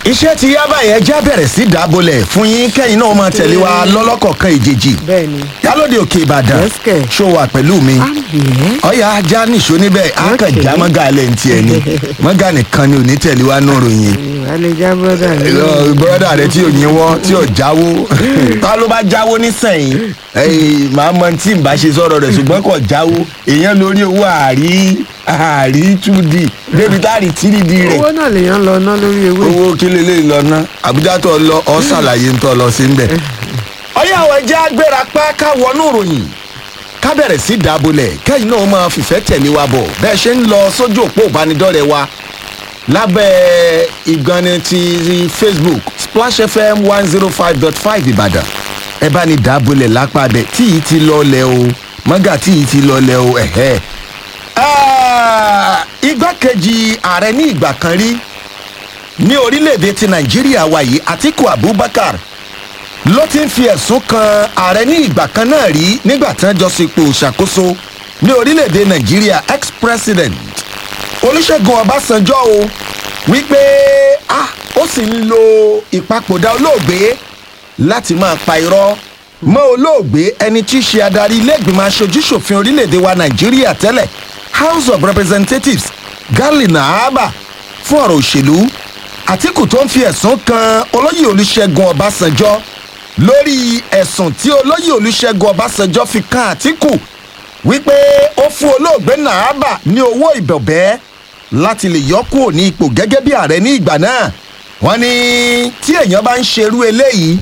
iṣẹ́ ti yá báyẹn já bẹ̀rẹ̀ sí dábòlẹ̀ fún yín kẹ́yìn náà máa tẹ̀lé wa lọ́lọ́kọ̀ọ̀kan ìjèjì bẹ́ẹ̀ni yálòdì òkè ìbàdàn Yes, kẹ̀. ṣó wà pẹ̀lú mi àbẹ̀ ọ̀yà ajá nìṣó níbẹ̀ á kàn Okay. já mọ́gà alẹ́ ní tiẹ̀ ni mọ́gà nìkan ni ò ní tẹ̀lé wa nù ròyìn àlejà brọ́dà mi. bọ́dà rẹ tí ò yín wọ́ tí ò jáwó ta ló bá jáwó nísẹ̀yìn ẹ̀yìn màá mọ tí n bá ṣe sọ̀rọ̀ rẹ̀ ṣùgbọ́n kò jáwó èèyàn lórí owó àárí àárí túdì débi tá a rí tírìdì rẹ̀ owó náà lèèyàn lọ ná lórí ewé. owó kí lélẹ́yìn lọ ná àbújá tó lọ ọ ṣàlàyé ń tọ́ lọ sí nbẹ̀. ọyá àwọn ẹja agbéra pa ká wọnú ìròyìn ká bẹ̀rẹ̀ sí dábòlẹ̀ kẹ́yìn náà máa fìfẹ́ tẹ̀lé wa bọ̀ bẹ́ẹ̀ ṣe ń lọ sójú òpó ìbánidọ́rẹ̀ẹ́ wa lábẹ́ ìgbani ti facebook splash fm one zero five dot five ìbàdàn ẹ bá ní dábòlẹ̀ lápá bẹ̀ tí yìí ti lọlẹ̀ o mọ́gà tí yìí ti lọlẹ̀ o ẹ̀hẹ́. Ah, igbákejì ààrẹ ní ìgbà kan rí ní orílẹ̀-èdè ti nàìjíríà wa yìí atiku abubakar ló ti ń fi ẹ̀sùn kan ààrẹ ní ìgbà kan náà rí nígbà tí wọ́n jọ sípò ṣàkóso ní orílẹ̀-èdè nàìjíríà ex-president olùṣègùn ọbásanjọ́ o wípé ah, ó sì ń lo ìpapòdà olóògbé láti máa pa irọ́ mọ́ olóògbé ẹni tí í ṣe adarí ilé-ìgbìmọ̀ aṣojú-ṣòfin orílẹ̀-èdè wa nàìjíríà tẹ́lẹ̀ house of representatives gali nahaba fún ọ̀rọ̀ òṣèlú àtìkù tó ń fi ẹ̀sùn kan olóyè olùṣègùn ọbásanjọ́ lórí ẹ̀sùn tí olóyè olùṣègùn ọbásanjọ́ fi kan àtìkù wípé ó fún olóògbé nahaba ní owó ìbọ̀bẹ́ láti lè yọ kúrò ní ipò gẹ́gẹ́ bí ààrẹ ní ìgbà náà wọ́n ní tí èèyàn bá ń ṣerú eléyìí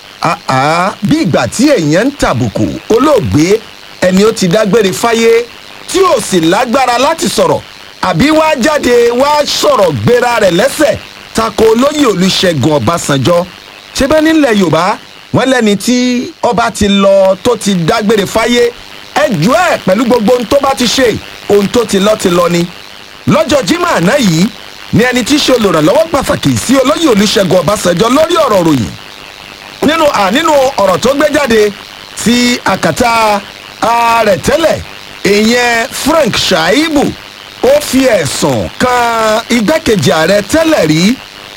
àá bí ìgbà tí èèyàn ń tàbùkù olóògbé ẹni ó ti dágbére fáyé tí ò sì lágbára láti sọ̀rọ̀ àbí wá jáde wá sọ̀rọ̀ gbéra rẹ̀ lẹ́sẹ̀ tako olóyè olùṣègùn ọbásanjọ́ ṣé bẹ́ẹ̀ nílẹ̀ yorùbá wọ́n lẹ́ni tí ọba ti lọ tó ti dágbére fáyé ẹjọ́ ẹ̀ pẹ̀lú gbogbo ohun tó bá ti ṣe ohun tó ti lọ ti lọ ni lọ́jọ́ jimá àná yìí ni ẹni tí í ṣe olùrànlọ́wọ́ pàtàkì sí olóyè olùṣègùn ọbásanjọ́ lórí ọ̀rọ̀ ròyìn nínú à nínú ọ̀rọ̀ tó gbé jáde sí àkàtà ààrẹ tẹ́lẹ̀ ìyẹn frank shaibu ó fi ẹ̀sùn kan igbákejì ààrẹ tẹ́lẹ̀ rí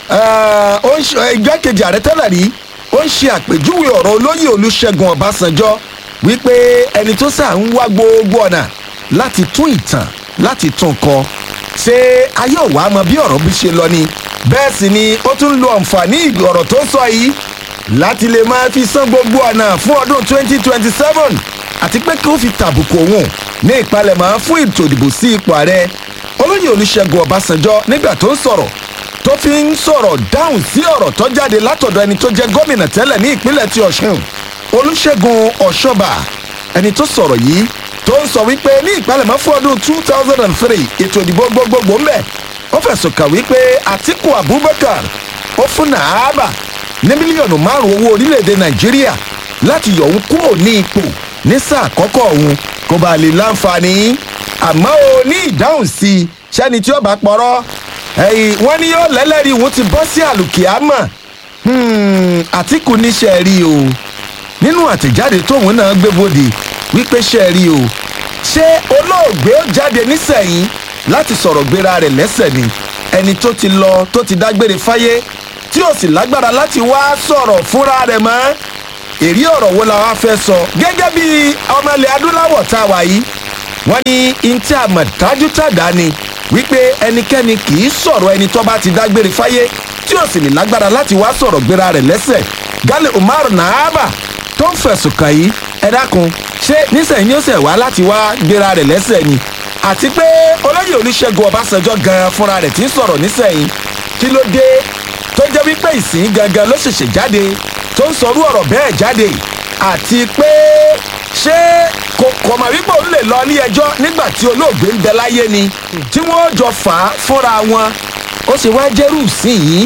eh, ó ń ṣe- eh, igbákejì ààrẹ tẹ́lẹ̀ rí ó ń ṣe àpèjúwe ọ̀rọ̀ olóyè olùṣègùn ọbásanjọ́ wípé ẹni tó sà ń wá gbogbo ọ̀nà láti tún ìtàn láti tún kọ ṣé ayé òwà mọ bí ọ̀rọ̀ bí ṣe lọ ni bẹ́ẹ̀ sì ni ó tún lo àǹfààní ọ̀rọ̀ tó sọ yìí láti lè máa fi san gbogbo ọ̀nà fún ọdún 2027 àti pé kí ó fi tàbùkù òun ní ìpalẹ̀mọ́ fún ètò ìdìbò sí ipò ààrẹ olóyè olùṣègùn ọbásanjọ́ nígbà tó ń sọ̀rọ̀ tó fi ń sọ̀rọ̀ dáhùn sí ọ̀rọ̀ tó jáde látọ̀dọ̀ ẹni tó jẹ́ gómìnà tẹ́lẹ̀ ní ìpínlẹ̀ ti ọ̀ṣun olùṣègùn ọ̀ṣọ́bà ẹni tó sọ̀rọ̀ yìí tó ń sọ wípé ní ìpalẹ̀mọ́ fún ọdún 2003 ètò ìdìbò gbogbogbò ń bẹ̀ ó fẹ̀sùn kàn wípé àtìkù abubakar ó fún nàábà ní mílíọ̀nù márùn-ún owó orílẹ̀-èdè nàìjíríà láti yọ̀ òun kúrò ní ipò ní sáà àkọ́kọ́ òun kó bá lè láǹfààní àmọ́ o ní ìdáhùn sí i sẹ́ni tí ó bá pọ̀rọ̀ ẹ̀yìn wọ́n ní yóò lẹ́lẹ́rìí òun ti bọ́ sí àlùkìámọ̀ Hmm, àtìkù níṣẹ́ rí o nínú àtẹ̀jáde tóun náà gbé bòde wípé ṣe rí o ṣé olóògbé ó jáde nísẹ̀yìn láti sọ̀rọ̀ gbéra rẹ̀ lẹ́sẹ̀ ni ẹni tó ti lọ tó ti dágbére fáyé tí ò sì lágbára láti wá sọ̀rọ̀ fúnra rẹ̀ mọ́ èrí ọ̀rọ̀ wo la wá fẹ́ sọ gẹ́gẹ́ bí ọmọ ilẹ̀ adúláwọ̀ tá a wà yìí wọ́n ní ntí àmọ̀ dájú tàdá ni wípé ẹnikẹ́ni kì í sọ̀rọ̀ ẹni tó bá ti dágbére fáyé tí ò sì ní lágbára láti wá sọ̀rọ̀ gbéra rẹ̀ lẹ́sẹ̀ gali umar nahaba tó ń fẹ̀sùn kàn yìí ẹ dákun ṣé nísìnyí ó ṣẹ̀ wá láti wá gbéra rẹ̀ lẹ́sẹ̀ ni àti pé olóyè olùṣègùn ọbásanjọ́ gan fúnra rẹ̀ ti ń sọ̀rọ̀ nísìnyí kí ló dé tó jẹ́ wípé ìsìn gangan ló ṣẹ̀ṣẹ̀ jáde tó ń sọrú ọ̀rọ̀ bẹ́ẹ̀ jáde àti pé ṣé kò kò mà wípé òun lè lọ ilé ẹjọ́ nígbà tí olóògbé ń bẹ láyé ni tí wọ́n jọ fà á fúnra wọn ó sì wá jẹ́rù sí yìí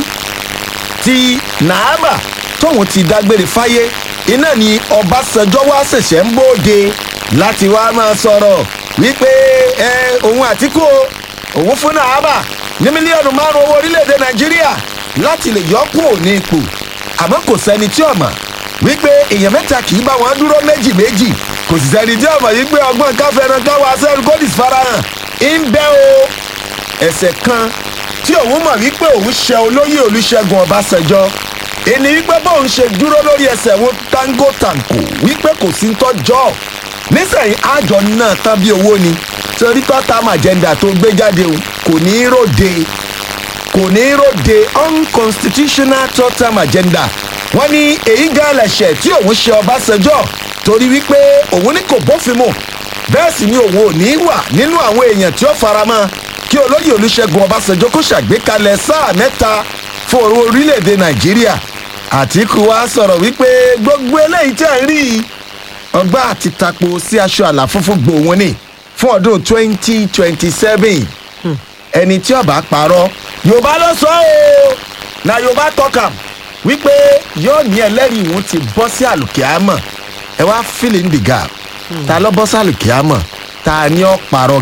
ti nàábà tóun ti dágbére fáyé iná ni ọbásanjọ́ wá ṣẹ̀ṣẹ̀ ń bóde láti wá máa sọ̀rọ̀ wípé ẹ òun àtìkú o, òun fún nàábà ní mílíọ̀nù márùn-ún owó orílẹ̀-èdè nàìjíríà láti lè yọ kúrò ní ipò àmọ́ kò sẹ́ni tí ọ̀mọ̀ wípé èèyàn mẹ́ta kì í bá wọn dúró méjì méjì kò sì sẹ́ni tí ọ̀mọ̀ wípé ọgbọ́n káfẹ́ràn káwá sẹ́rù kó dìs farahàn ń bẹ́ o ẹsẹ̀ kan tí òun mọ̀ wípé òun ṣe olóyè olùṣègùn ọbásanjọ́ èní wípé bóun ṣe dúró lórí ẹsẹ̀ wọn tango tanko wípé kò sí ń tọ́jọ́ nísìnyí àjọ náà tán bí owó ni torí tọ́tàm agenda tó gbé jáde o kò ní í ròde kò ní í ròde unconstitutional tọ́tàm agenda wọ́n ní èyí gan lẹ̀ṣẹ̀ tí òun ṣe ọbásanjọ́ torí wípé òun ní kò bófin mu bẹ́ẹ̀ sì ni òun ò ní í wà nínú àwọn èèyàn tí ó faramọ́ kí olóyè olùṣègùn ọbásanjọ́ kó ṣàgbékalẹ̀ sáà mẹ́ta fún orílẹ̀-èdè nàìjíríà àtìkù wa sọ̀rọ̀ wípé gbogbo eléyìí tẹ̀ ń rí i ọgbà àti tapo sí aṣọ àlà funfun gbòòwò ni fún ọdún twenty twenty seven ẹni tí ọba parọ́ yorùbá ló sọ ọ́ na yorùbá tọ́ka wípé yóò ní ẹlẹ́rìí òun ti bọ́ sí àlùkìámọ̀ ẹ wá fill in the gap ta ló bọ́ sí àlùkìámọ̀ ta ni ó parọ́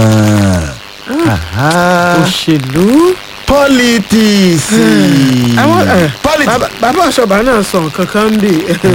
gan-an. òṣèlú. politics. àwọn ẹ, politics. bàbá- bàbá ọ̀ṣọ́bà náà sọ nǹkan kan ń bì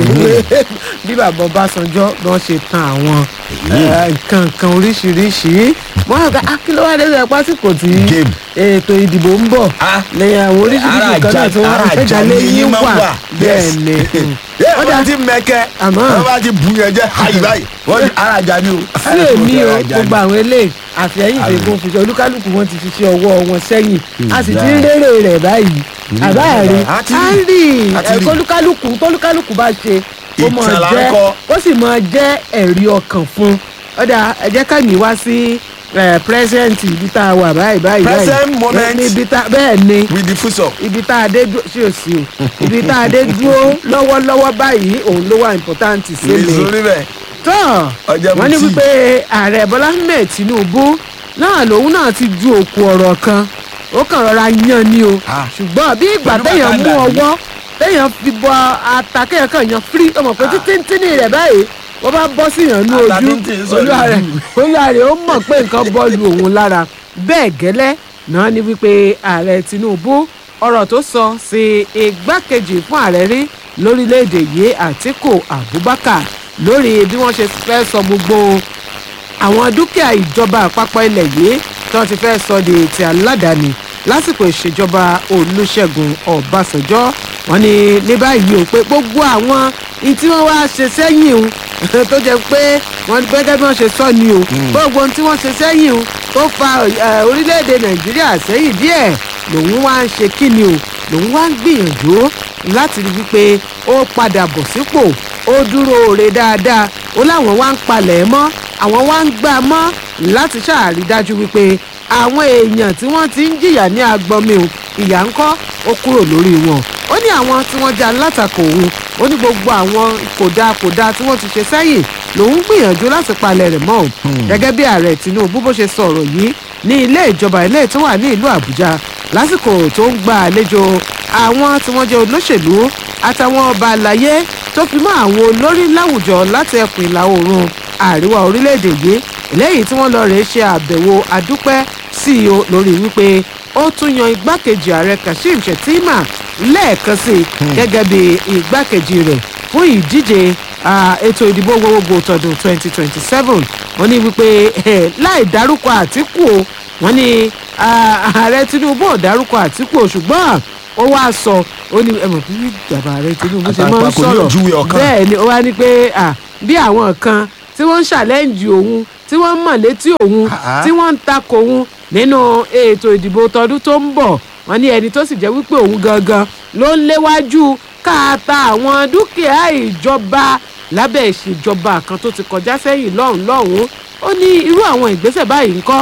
bí bàbá ọbásanjọ́ bí wọ́n ṣe tan àwọn ẹ, nǹkan kan oríṣiríṣi wọ́n á gba akílówádé rẹ̀ pásítọ̀ tí Game. ètò ìdìbò ń bọ̀ Ah. lẹ́yìn àwọn oríṣiríṣi Ara nǹkan náà àjà- tí wọ́n ara fẹ́ àjà jalè ni yín yín máa ń wà wà. bẹ́ẹ̀ Yes. ni mm. yẹ Ó wọ́n dà- ti mẹ́kẹ́ Àmọ́- wọ́n bá ti bu yẹn jẹ́ hayi báyìí wọ́n ti ara àjà ni o. sí èmi o Ara àjà ni. gbogbo àwọn eléyìí àfẹ́yìn ìfẹ́gun fi ṣe olúkálùkù wọn ti fi ṣe ọwọ́ wọn sẹ́yìn a sì ti ń Ìyá. rérè rẹ̀ báyìí àbáàrí A ti á rí. rí A ti rí. ẹ̀kọ́ olúkálùkù tólúkálùkù bá ṣe ó mọ̀ Ìtàn là ń jẹ́ kọ. ó sì mọ̀ jẹ́ ẹ̀rí ọkàn fún ọ̀dà ẹ jẹ́ ká mi wá sí pírẹ́sẹ̀ǹtì ibi tá a wà báyìí báyìí báyìí Present moment. níbi tá bẹ́ẹ̀ ni with the fuso. ibi tá a dé dúró sí òsì o ibi tá a dé dúró lọ́wọ́lọ́wọ́ báyìí òun ló wà important sí mi nìṣó níbẹ̀. tán Ọjà wọ́n ní mutí. wípé ààrẹ bọ́lá ahmed tinubu náà lòun náà ti ju òkú ọ̀rọ̀ kan ó kàn rọra yan ni o Ah. ṣùgbọ́n bí ìgbà Pẹ̀lú téèyàn mú bàtà dàbí. ọwọ́ téèyàn fi bọ ata kéèyàn kàn yan firi ọmọ pé títí rẹ̀ báyìí wọ́n bá bọ́ sí yàn ní Ata ojú tíntín sọ olúwa rẹ̀ lójú. olúwa rẹ̀ ó mọ̀ pé nǹkan bọ́ọ̀lù òun lára bẹ́ẹ̀ gẹ́lẹ́ náà ni wípé ààrẹ tinubu ọ̀rọ̀ tó sọ sí igbákejì fún ààrẹ rí lórílẹ̀‐èdè yìí àtíkù abubakar lórí bí wọ́n ṣe fẹ́ sọ gbogbo àwọn dúkìá ìjọba àpapọ̀ ilẹ̀ yìí tí wọ́n ti fẹ́ sọ di ti aládàáni lásìkò ìṣèjọba olùṣègùn ọbásanjọ́ wọ́n ní ní báyìí o pé gbogbo àwọn ohun tí wọ́n wá ṣe sẹ́yìn o tó jẹ́ pé wọ́n gẹ́gẹ́ bí wọ́n ṣe sọ ni o gbogbo ohun tí wọ́n ṣe sẹ́yìn o tó fa eh, orílẹ̀-èdè nàìjíríà sẹ́yìn díẹ̀ lòun wá ń ṣe kí ni o lòun wá ń gbìyànjú láti rí wípé ó padà bọ̀ sípò ó dúró re dáadáa ó láwọn wá ń palẹ̀ mọ́ àwọn wá ń gbà mọ́ láti ṣàrí dájú wípé àwọn èèyàn tí wọ́n ti ń jìyà ní agbọ́nmi o ìyà ń kọ́ ó kúrò lórí wọn ó ní àwọn tí wọ́n já látakò òun ó ní gbogbo àwọn kòdà kòdà tí wọ́n ti ṣe sẹ́yìn lòun gbìyànjú láti palẹ̀ rẹ̀ mọ́ o gẹ́gẹ́ bí ààrẹ tinubu bó ṣe sọ̀rọ̀ yìí ní ilé ìjọba ilé tó wà ní ìlú àbújá lásìkò tó ń gba àlejò àwọn tí wọ́n jẹ́ olóṣèlú àtàwọn ọba àlàyé tó fi mọ́ àwọn olórí láwùjọ láti ẹkùn ìlà oòrùn àríwá orílẹ̀-èdè yìí lẹ́yìn tí wọ́n lọ rèé ṣe àbẹ̀wò adúpẹ́ sí i o lórí wípé ó tún yan igbákejì ààrẹ kashim shettima lẹ́ẹ̀kan sí i gẹ́gẹ́ bí igbákejì rẹ̀ fún ìdíje ah, ètò ìdìbò gbogbogbò tọdún 2027 wọ́n ní wípé eh, láì dárúkọ àtìkù o wọ́n ní ah, ààrẹ tinubu ò dárúkọ àtìkù o ṣùgbọ́n ó wáá sọ ó ní ẹmọ bí bàbá ààrẹ tinubu ṣe máa ń Àtàǹpàkò ní sọ̀rọ̀ ojúwe ọ̀kan. bẹ́ẹ̀ ni ó wá ní pé ah, bí àwọn kan tí wọ́n ń ṣàlẹ́ǹjì òun tí wọ́n ń mọ̀ létí òun Ah. tí wọ́n ń takò òun nínú ètò ìdìbò tọdún tó ń bọ̀ wọ́n ní ẹni tó sì jẹ́ wípé òun gangan ló ń léwájú káàtà àwọn dúkìá ìjọba lábẹ́ ìṣèjọba kan tó ti kọjá sẹ́yìn lọ́hùn lọ́hùn ó ní irú àwọn ìgbésẹ̀ báyìí ńkọ́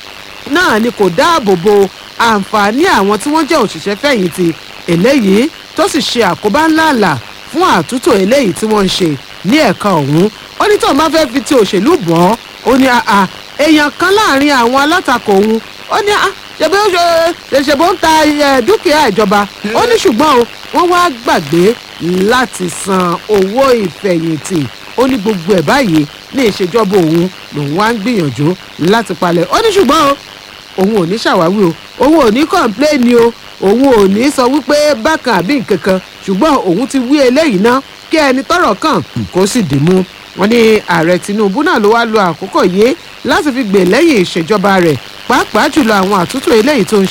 náà ni kò dáàbò bo àǹfààní àwọn tí wọ́n jẹ́ òṣìṣẹ́ fẹ̀yìntì eléyìí tó sì ṣe àkóbá ńláàlà fún àtúntò eléyìí tí wọ́n ń ṣe ní ẹ̀ka ọ̀hún ó ní tóun bá fẹ́ fi ti òṣèlú bọ̀ ọ́ ó ní àà èèyàn kan láàrin àwọn alátakò òun ó ní àà ṣèbí ó ṣe ṣèbó ń ta ẹ, dúkìá ìjọba ó ní ṣùgbọ́n o wọ́n wá gbàgbé láti san owó ìfẹ̀yìntì ó ní gbogbo ẹ̀ báyìí ní ìṣèjọba òun lòun wá ń gbìyànjú láti palẹ̀ ó ní ṣùgbọ́n o òun ò ní ṣàwáwí o òun ò ní kọ̀ǹpléènì o òun ò ní sọ wípé bákan àbí nǹkan kan ṣùgbọ́n òun ti wí eléyìí ná kí ẹni tọ́rọ̀ kàn kó sì dì mú wọn ní ààrẹ tinubu náà ló wá lo àkókò yìí láti fi gbè lẹ́yìn ìṣèjọba rẹ̀ pàápàá jùlọ àwọn àtúntò eléyìí tó ń ṣe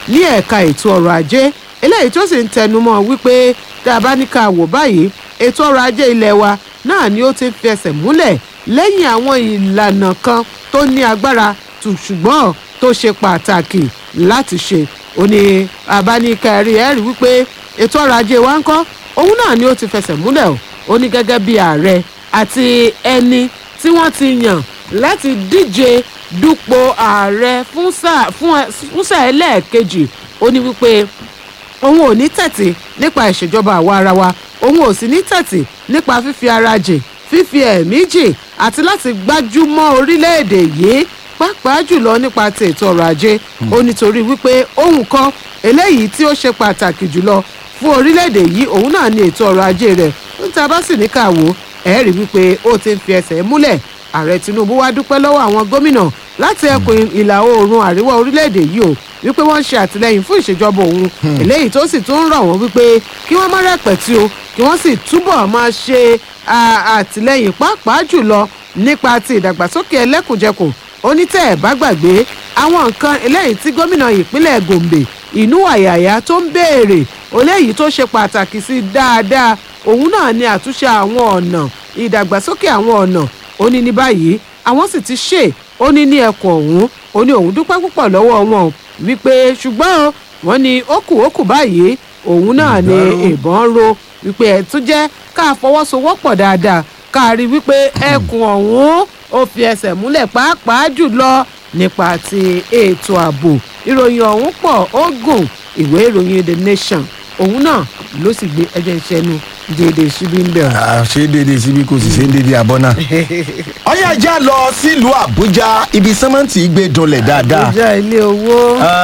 ní ẹ̀ka ètò ọrọ̀ ajé eléyìí tó sì ń tẹnumọ́ wípé tá a bá ní ká wò báyìí ètò ọrọ̀ ajé ilé wa náà ni ó ti ń fẹsẹ̀ múlẹ̀ lẹ́yìn àwọn ìlànà kan tó ní agbára tù ṣùgbọ́n tó ṣe pàtàkì láti ṣe ó ní abáníkẹ́rì ẹ̀rí wípé ètò ọrọ̀ ajé wa ń kọ́ òun náà ni ó ti fẹsẹ̀ múlẹ̀ o ó ní gẹ́gẹ́ bí ààrẹ àti ẹni tí wọ́n ti yàn láti díje dupò ààrẹ fún sáà fún ẹ- fún sáà ẹlẹ́ẹ̀kejì ó ní wípé òun ò ní tẹ̀tì nípa ìṣèjọba àwa ara wa òun ò sì ní tẹ̀tì nípa fífi ara jìn fífi ẹ̀mí jìn àti láti gbájúmọ́ orílẹ̀-èdè yìí pàápàá jùlọ nípa ti ètò ọrọ̀ ajé ó nítorí wípé ohun kan eléyìí tí ó ṣe pàtàkì jùlọ fún orílẹ̀-èdè yìí òun náà ni ètò ọrọ̀ ajé rẹ̀ níta bá sì ní ká wò ẹ̀ rí wípé ó ti ń fi ẹsẹ̀ múlẹ̀ ààrẹ tinubu wá dúpẹ́ lọ́wọ́ àwọn gómìnà láti ẹkùn ìlà oòrùn àríwá orílẹ̀-èdè yìí o wípé wọ́n ń ṣe àtìlẹ́yìn fún ìṣèjọba òun eléyìí tó sì tún ń rọ̀ wọ́n wípé kí wọ́n má rẹ̀pẹ̀tì o kí wọ́n sì túbọ̀ máa ṣe à- àtìlẹ́yìn pàápàá jùlọ nípa ti ìdàgbàsókè ẹlẹ́kùnjẹkùn onítẹ̀ ẹ̀ bá gbàgbé àwọn nǹkan eléyìí tí gómìnà ìpínlẹ̀ gombe inú àyàyà tó ń béèrè eléyìí tó ṣe pàtàkì sí dáadáa òun náà ni àtúnṣe àwọn ọ̀nà ìdàgbàsókè àwọn ọ̀nà ó ní ní báyìí àwọn sì ti ṣe ó ní ní ẹkùn ọ̀hún ó ní òun dúpẹ́ púpọ̀ lọ́wọ́ wọn wípé ṣùgbọ́n o, wọ́n ní ó kù ó kù báyìí òun náà ni ìbọn ro wípé ẹ̀ tún jẹ́ ká fọwọ́sowọ́pọ̀ dáadáa ká rí wípé ẹkùn ọ̀hún ó fi ẹsẹ̀ múlẹ̀ pàápàá jùlọ nípa ti ètò ààbò ìròyìn ọ̀hún pọ̀ ó gùn ìwé ìròyìn the nation òun náà ló sì gbé ẹjẹ ìṣẹ́nu déédéé síbí ń bẹ̀rù. Ah, ṣé déédéé síbi kò sì ṣe déédéé abọ́ náà. ọyá ajá lọ sílùú àbújá ibi sẹ́mẹ́ǹtì gbé dunlẹ̀ dáadáa. ìjà ilé owó.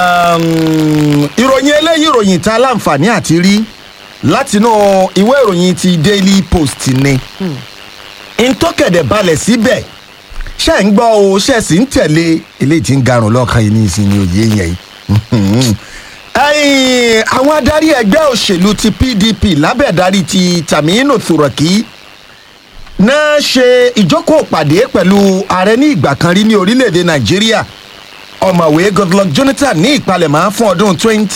Um, ìròyìn eléyìí ìròyìn tá a láǹfààní àti rí látinú ìwé ìròyìn ti daily post ni ntọ́kẹ̀dẹ̀ balẹ̀ síbẹ̀ ṣe ń gbọ́ o ṣe sì ń tẹ̀lé eléyìí tí ń garùn lọ́ọ̀kan yìí ní ìsinmi òye yẹn yìí. Ẹ̀yin, àwọn adarí ẹgbẹ́ òṣèlú ti pdp lábẹ́ ìdarí ti taminu turaki náà ṣe ìjókòó pàdé pẹ̀lú ààrẹ ní ìgbà kan rí ní orílẹ̀-èdè nàìjíríà ọ̀mọ̀wé goodluck jonathan ní ìpalẹ̀mọ́ fún ọdún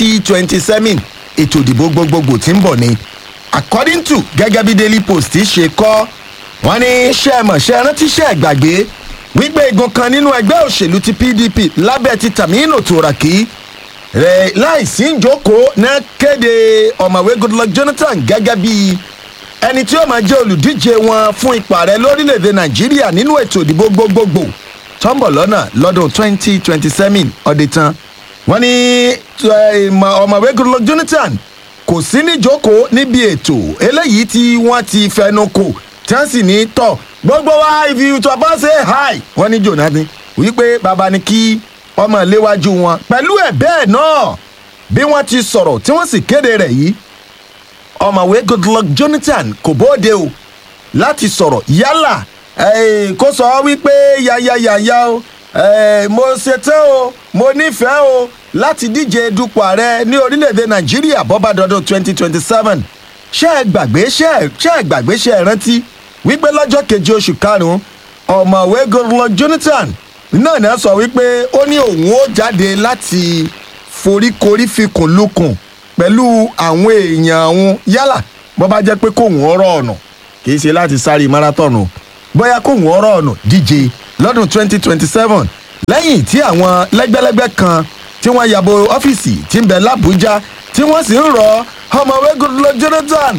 2027 ètò ìdìbò gbogbogbò tí ń bọ̀ ni according to gẹ́gẹ́ bí daily post ṣe kọ́ wọ́n ní ṣẹ́ẹ̀mọ̀ ṣe rántí ṣẹ́ gbàgbé wípé igun kan nínú ẹgbẹ́ òṣèlú ti pdp lábẹ́ ti tamino turaki rẹ̀ láìsí ìjókòó náà kéde ọ̀mọ̀wé goodluck jonathan gẹ́gẹ́ bí ẹni tí ó máa jẹ́ olùdíje wọn fún ipò ààrẹ lórílẹ̀‐èdè nàìjíríà nínú ètò ìdìbò gbogbogbò tó ń bọ̀ lọ́nà lọ́dún 2027 ọdẹ tán wọ́n ní eh, ìmọ̀- ọ̀mọ̀wé goodluck jonathan kò sí níjókòó níbi ètò eléyìí tí wọ́n ti fẹnu kò tí wọ́n sì ní tọ̀ gbogbo wa if you to about say hi wọ́n ní jonathan wípé bàbá ni kí ọmọ léwájú wọn pẹ̀lú ẹ̀ bẹ́ẹ̀ náà bí wọ́n ti sọ̀rọ̀ tí wọ́n sì kéde rẹ̀ yìí ọmọwé goodluck jonathan kò bóde o láti sọ̀rọ̀ yálà eh, kó sọ wípé yayayaya o eh, mo ṣetán o mo nífẹ̀ẹ́ o láti díje dupò ààrẹ ní orílẹ̀-èdè nàìjíríà bọ́bá dọ́dún twenty twenty seven ṣé ẹ gbàgbé ṣé ẹ ṣé ẹ gbàgbé ṣé ẹ rántí wípé lọ́jọ́ keje oṣù karùn-ún ọmọwé goodluck jonathan náà náà sọ wípé ó ní òun ó jáde láti foríkorí fikùn lukùn pẹ̀lú àwọn èèyàn òun yálà bó bá jẹ́ pé kóun ọ̀rọ̀ ọ̀nà kì í ṣe láti sáré marathon o bóyá kóun ọ̀rọ̀ ọ̀nà díje lọ́dún 2027 lẹ́yìn tí àwọn lẹ́gbẹ́lẹ́gbẹ́ kan tí wọ́n yàbò ọ́fíìsì tí ń bẹ lábújá tí wọ́n sì ń rọ ọmọwé goodluck jonathan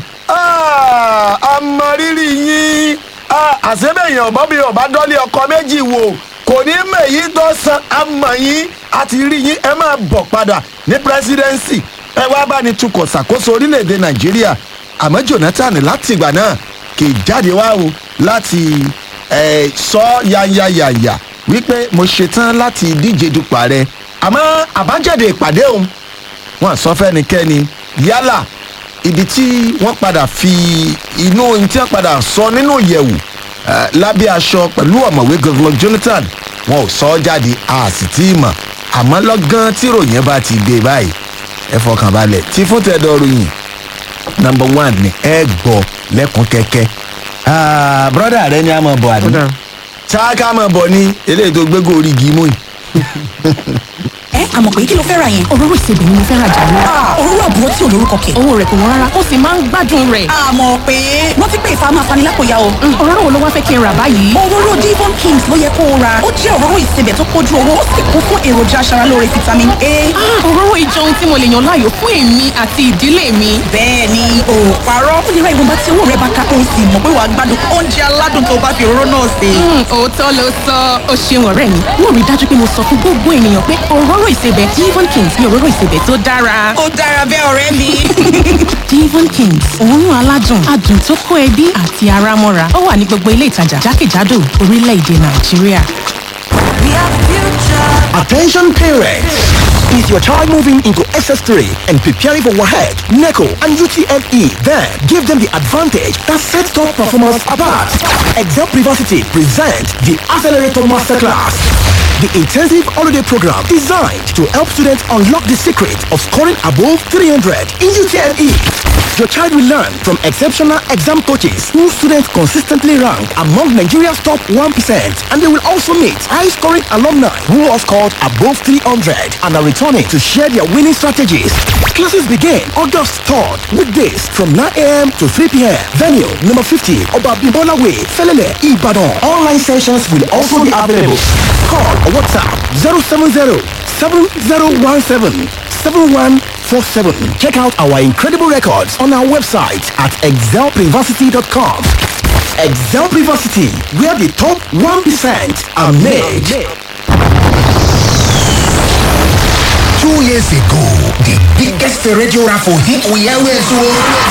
"Ah, àmọ̀rírì yín Ah, àṣebẹ̀yàn bọ́bí ọ̀bá dọ́lé ọkọ̀ méjì wò kò ní mèyí tó san àmọ̀ yín àti rí yín ẹ máa bọ̀ padà ní pírẹsidẹ́ǹsì ẹ wá bá ní tukọ̀ ṣàkóso orílẹ̀-èdè nàìjíríà àmọ́ jonathan láti ìgbà náà kì í jáde wá o láti eh, sọ yanyayanya wípé mo ṣetán láti díje dupò ààrẹ àmọ́ àbájáde ìpàdé òun wọn sọ fẹ́nikẹ́ni yálà ibi tí wọ́n padà fi inú ohun tí wọ́n padà sọ nínú ìyẹ̀wù eh, lábẹ́ aṣọ pẹ̀lú ọ̀mọ̀wé goodluck jonathan wọn ò sọ ọ́ jáde a sì tí ì mọ̀ àmọ́ lọ́gán tí ròyìn bá ti dé báyìí ẹ fọkàn balẹ̀ tí fún tẹ̀dọ̀ ròyìn number one ni ẹ gbọ́ lẹ́kùn kẹ́kẹ́ Ah, brọ́dà rẹ ni a máa bọ̀ àdúrà Kódà. ṣáká máa bọ̀ ní eléyìí tó gbégó orí igi mú yìí. ẹ́ àmọ̀ pé kí ló fẹ́ ra yẹn. òróró ìsebẹ̀ ni mo fẹ́ ra jàre. òróró àbúrò tí ò lórúkọ kẹ̀. owó rẹ̀ kò wọ́n rárá ó sì máa ń gbádùn rẹ̀. àmọ̀ pé wọ́n ti pé ìfà máa fani lápòyà o. òróró wo ló wá fẹ́ kí n rà báyìí. òróró Devon Kings ló yẹ kó o ra ó jẹ́ òróró ìsebẹ̀ tó pójú owó ó sì kún fún èròjà aṣaralóore vitamin A. òróró ìjọ ohun tí mo lè yàn láàyò fún èmi àti ìdílé mi. bẹ́ẹ̀ ni o ò parọ́ ó lè ra ìwọ̀nba tí owó rẹ bá ká o sì mọ̀ pé wàá gbádùn oúnjẹ aládùn tó bá fi òróró náà sè. òótọ́ ló sọ ó ṣeun ọ̀rẹ́ mi wọ́n rí dájú pé mo sọ fún gbogbo ènìyàn pé òróró ìsebẹ̀ Devon Kings ni òróró ìsebẹ̀ tó dára. ó dára bẹ́ẹ̀ ọ̀rẹ́ mi. Devon Kings òórùn aládùn adùn tó kó ẹbí àti ara mọ́ra ó wà ní gbogbo ilé ìtajà jákèjádò orílẹ̀-èdè Nàìjíríà. Attention parents! Is your child moving into SS3 and preparing for WAHEC, NECO, and UTME? Then give them the advantage that sets top performance apart. Excel Privacy presents the Accelerator Masterclass. The intensive holiday program designed to help students unlock the secret of scoring above 300 in UTME. Your child will learn from exceptional exam coaches who students consistently rank among Nigeria's top 1% and they will also meet high-scoring alumni who have scored above 300 and are returning to share their winning strategies. Classes begin August 3rd, weekdays from 9 a.m. to 3 p.m. Venue number 50, Obabimbola Way, Felele, Ibadan. Online sessions will also be available. Call or WhatsApp 070 7017 7147. Check out our incredible records on our website at excelprivacy.com. Excel Privacity, where the top 1% are made. Two years ago, the biggest radio raffle hit we always won.